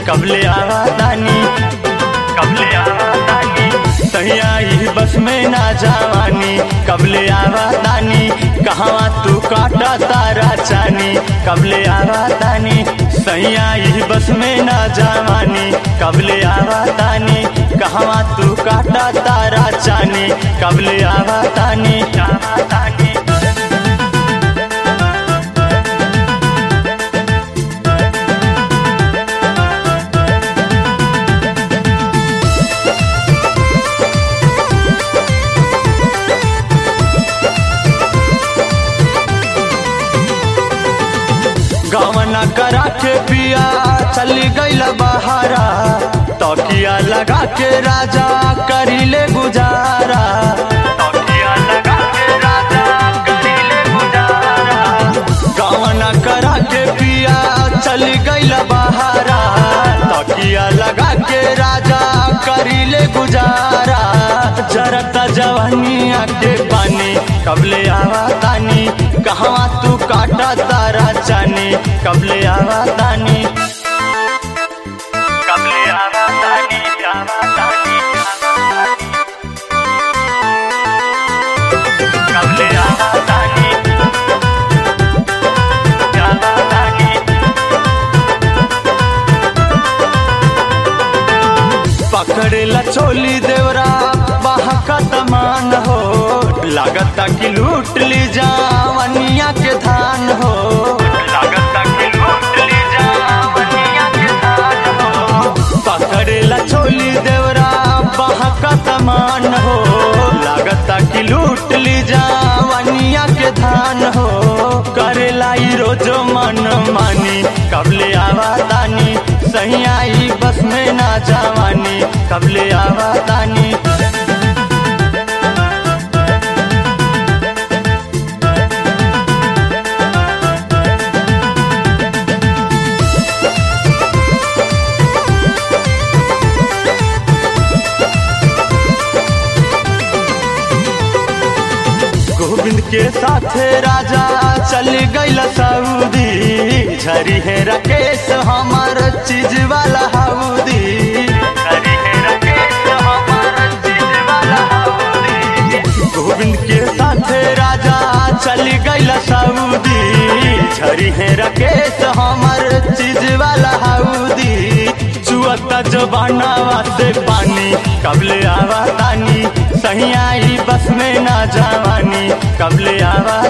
कबले आवा तानी कबले आवा तानी सैया ई बस में ना जवानी कबले आवा तानी कहवा तू काटा तारा चानी कबले आवा तानी सैया ई बस में ना जवानी कबले आवा तानी कहवा तू काटा तारा चानी कबले आवा तानी आवा तानी गवना करा के पिया चली गईल बहारा तकिया लगा के राजा करीले गुजारा तकिया लगा के राजा करीले गुजारा गवना करा के पिया चली गईल बहारा तकिया लगा के राजा करीले गुजारा जरता जवानिया के पानी कबले आवा तानी कहवा तू काटा तारा चानी कबले आवा तानी कबले आवा तानी आवा तानी कबले आवा तानी आवा तानी पकड़ेला चोली देवरा बाहका तमान हो लागता कि लूट ली जावनिया के धान हो लागता कि लूट ली जावनिया के धान हो पकड़ेला चोली देवरा बाहका तमान हो लागता कि लूट ली जावनिया के धान हो करेला ई रोजो मन मानी कबले आवा तानी सही आई बस में ना जवानी कबले आवा तानी गोविंद के साथे राजा चल गईल सऊदी झरी है राकेश हमार चीज वाला हाउदी झरी है राकेश हमार चीज वाला हाउदी गोविंद के साथे राजा चल गईल सऊदी झरी है राकेश हमार चीज वाला हाउदी चुअता जबानावा से पानी कबले आवा तानी सही आई बस में ना जवानी कबले आवा